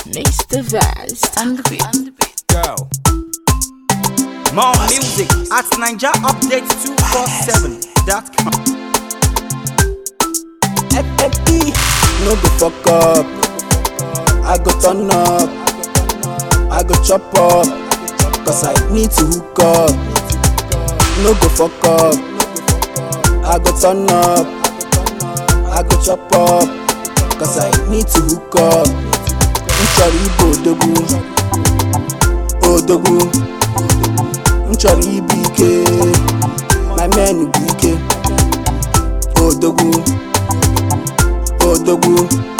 Mr. Vast on the beat. Go. More music at NinjaUpdate247.com. FFP, no go fuck up. I go turn up. I go chop up. Cause I need to hook up. No go fuck up. I go turn up. I go chop up. Cause I need to hook up. Nchọrọ ibu odogwu. Odogwu. Nchọrọ ibu ike. My men bụ ike. Odogwu. Odogwu.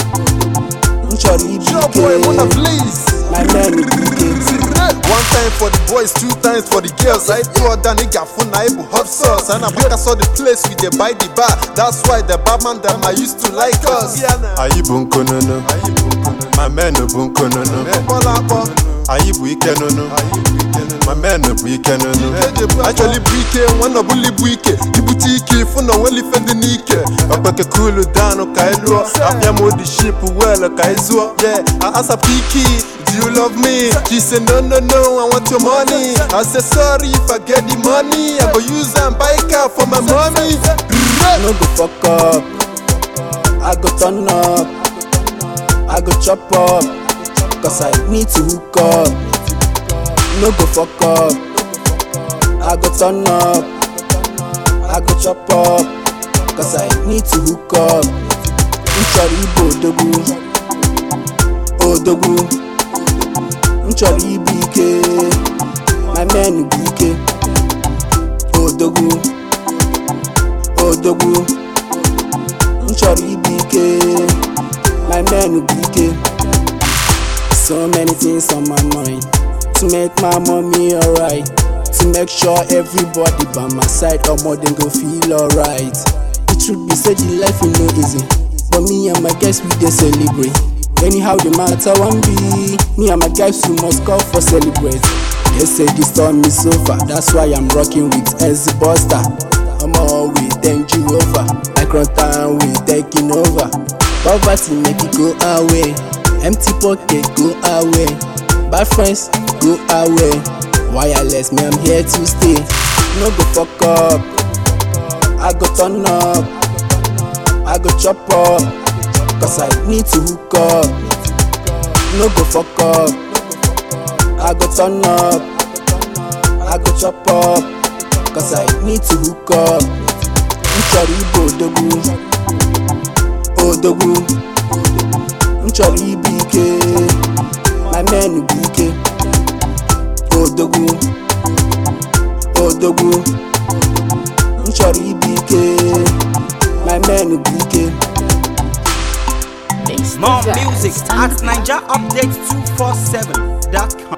Nchọrọ ibu Sure boy, wanna ike. please. My men bụ ike. One time for the boys, two times for the girls. I throw down nigga for naibu hot sauce. And I back I saw the place we dey buy the bar. That's why the barman them I used to like us. anyị bụ nkonono ma menụ bụ nkonono anyị bụ ike nono ma menụ bụ ike nono Actually bụ ike, nwanne ọbụla ibu ike. Ibute ike, ịfụ na onwere ife dị n'ike. ọkpeke kulu danụ ka anyị lụọ apịa m odi ship wel ka anyị zụọ Yeah, I ask her Kiki, do you love me? She said no no no, I want your money. I said sorry if I get the money, I go use and buy car for my mommy. no go fuck up. I go turn up. I go chop up. Cause I need to hook up. No go fuck up. I go turn up. I go chop up. Cause I need to hook up. Nchọrọ ibu odogwu. Odogwu. Nchọrọ ibu ike. My men bụ ike. Odogwu. Odogwu. Nchọrọ ibu ike. My men bụ ike. So many things on my mind to make my mommy alright. To make sure everybody by my side, omo dem go feel alright. The truth be say the life e no easy, but me and my guys we dey celebrate. Anyhow the matter wan be, me and my guys we must call for celebrate. They say the storm is over, that's why I'm rocking with Ezzy Buster. Omo we thank you over, like run town we taking over. Poverty make it go away, empty pocket go away, bad friends go away. Wireless me I'm here to stay, no go fuck up. I go turn up, I go chop up, cause I need to hook up. No go fuck up, I go turn up, I go chop up, cause I need to hook up. Nchọrọ ibu odogwu, odogwu. Nchọrọ ibu ike, my men bụ ike. Odogwu, odogwu. Nchọrọ ibu ike, my men bụ ike. Mr. More Vast music on at the beat. NinjaUpdate247.com.